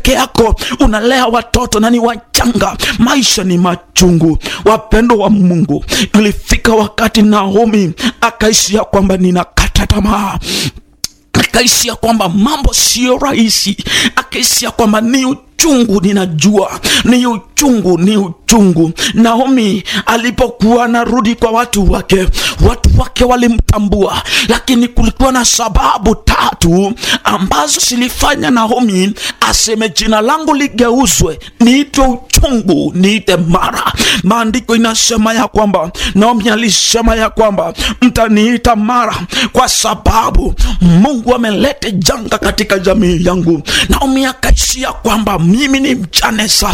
peke yako unalea watoto na ni wachanga, maisha ni machungu. Wapendo wa Mungu, ilifika wakati Naomi akaishia kwamba ninakata tamaa akaishia kwamba mambo siyo rahisi, akaishia kwamba ni uchungu, ninajua ni uchungu, ni uchungu. Naomi alipokuwa anarudi kwa watu wake, watu wake walimtambua, lakini kulikuwa na sababu tatu ambazo zilifanya Naomi aseme jina langu ligeuzwe, niitwe uchungu, niite mara. Maandiko inasema ya kwamba Naomi alisema ya kwamba mtaniita mara kwa sababu Mungu ameleta janga katika jamii yangu. Naomi akaishia kwamba mimi ni mjane sasa